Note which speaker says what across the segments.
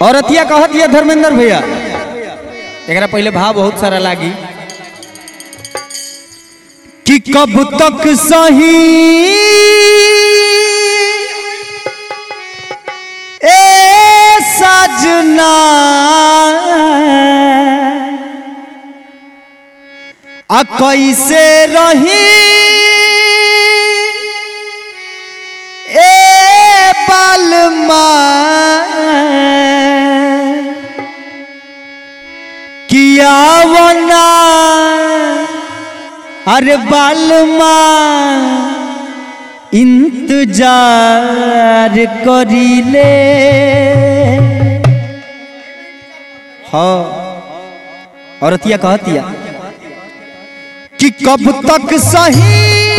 Speaker 1: औरतिया कहत ये धर्मेंद्र भैया एकरा पहले भाव बहुत सारा लागी कि कब तक सही ए सजना आ कैसे रही ए बालमा किया वना अरे बालमा इंतजार करीले हाँ औरतिया कहतिया कि कब तक सही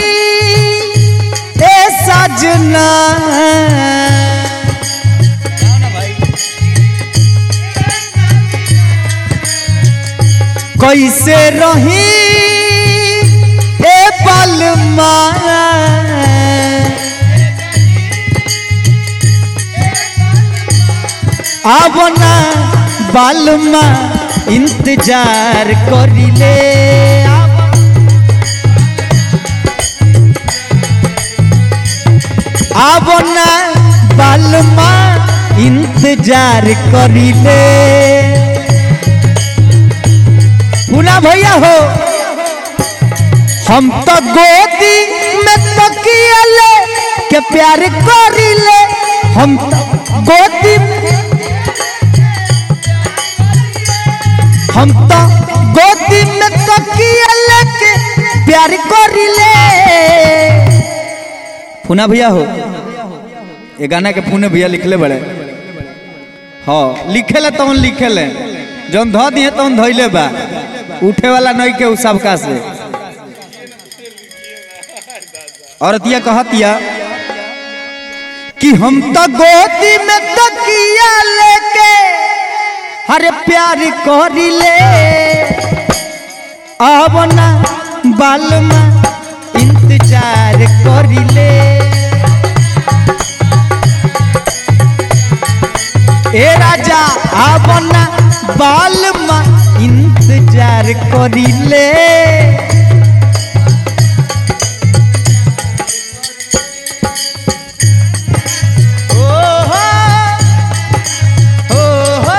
Speaker 1: ए सजना कैसे रही ए पलमा आवना बालमा इंतजार करिले आवना बालमा इंतजार करिले पुना भैया हो हम तो गोदी में तकिया ले के प्यार करिले हम तो गोदी हम तो गोदी में तकिया ले के प्यार करिले पुना भैया हो ये गाना के पुणे भैया लिखले बड़े हाँ लिखेले तवन लिखेले जौन ध दिए तवन धैले बा उठे वाला नहीं के उ सबका से औरतिया कहतिया कि हम तो गोदी में तकिया लेके हरे प्यार करिले आवना बालमा इंतजार करिले ए राजा आवना बालमा इंतजार करिले ओहो, ओहो।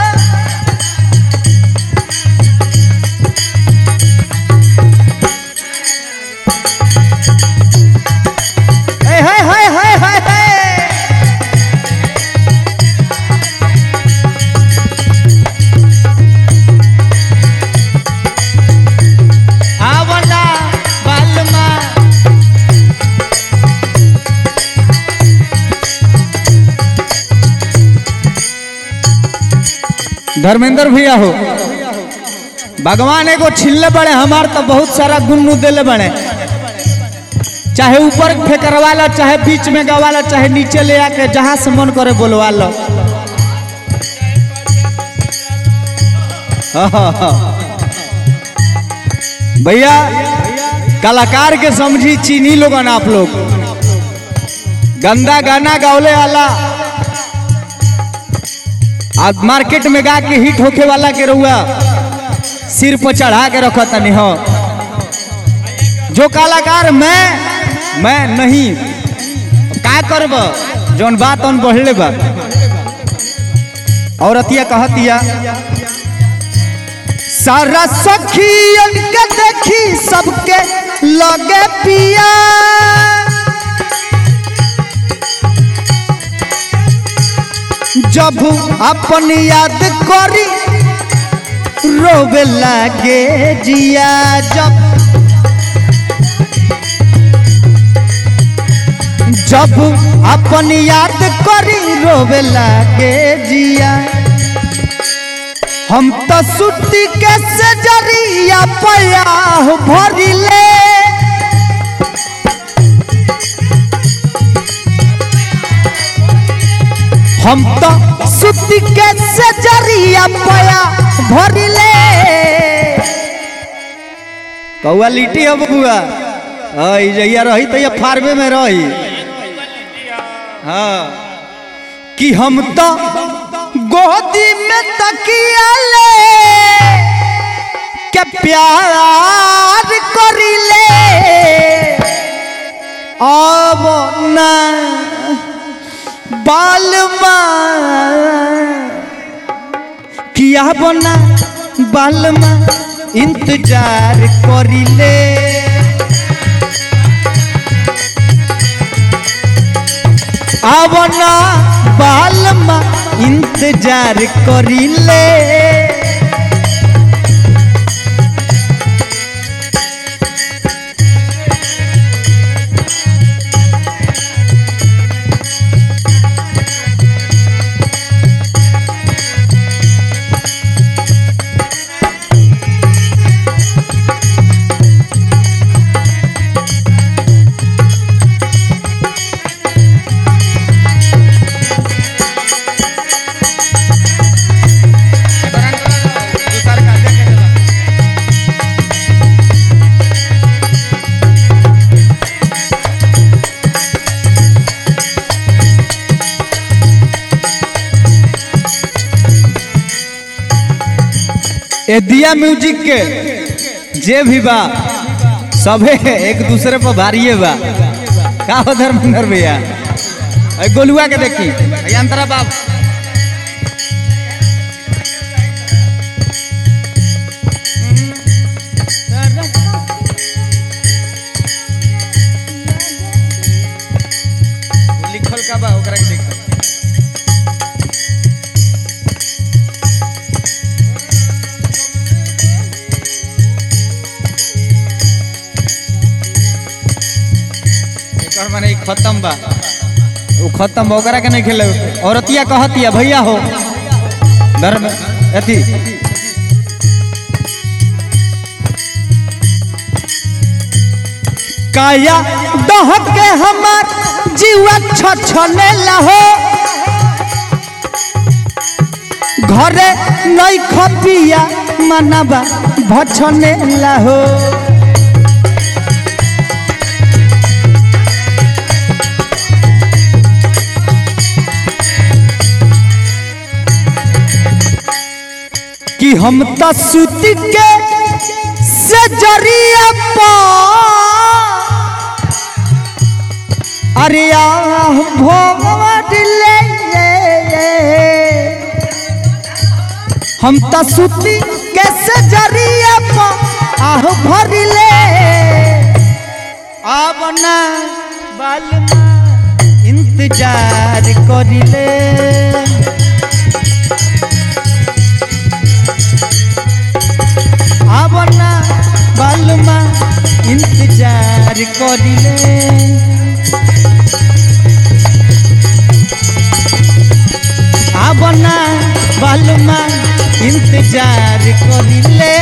Speaker 1: ए, हाय हाय हाय हाय हाय आवना बालमा धर्मेंद्र भैया हो भगवान एगो छिल्ले बड़े हमार तो बहुत सारा गुन्नू देले बड़े चाहे ऊपर फेंकरवा लो चाहे बीच में गवा लो चाहे नीचे ले आके जहां से मन करे बोलवा लो भैया कलाकार के समझी चीनी लोगन आप लोग गंदा गाना गावले वाला आज मार्केट में गा के हिट होके वाला के रहुआ सिर पर चढ़ा के रखो तनी हो जो कलाकार मैं मैं नहीं का करब जौन बात उन बढ़ले बा औरतिया कहतिया सारा सखियन के देखी सबके लगे पिया जब अपन याद करी रोवे लागे जिया जब जब अपन याद करी रोवे लागे जिया हम तो सुती के सजरिया पया भरिले हम तो सुती के सजरिया पया भरिले कौआ लिट्टी हो बबुआ हाँ ई जहिया रही तो ये फार्मे में रही हाँ कि हम तो गोद प्यार करिले अब ना बालमा किया बना बालमा इंतजार करिले अब ना बालमा इंतजार करिले ए दिया म्यूजिक के जे भी बा सभे एक दूसरे पर भारिए बा का हो धर्मेंद्र भैया ए गोलुआ के देखी ए अंतरा बाप लिखल का बा ओकरा के देखी एकर माने ई खत्म बा वो खत्म बा ओकरा के नहीं खेले औरतिया कहतिया भैया हो धर्म अथी काया दहक के हमार जीवा छछने लहो घरे नहीं खपिया मनबा भछने लहो कि हम त सूती के से जरिया पा अरे आह भोगवा दिले हम त सूती के से जरिया पा आह भरिले अब ना बालमा इंतजार करिले आवना बालमा इंतजार करिले आवना बालमा इंतजार करिले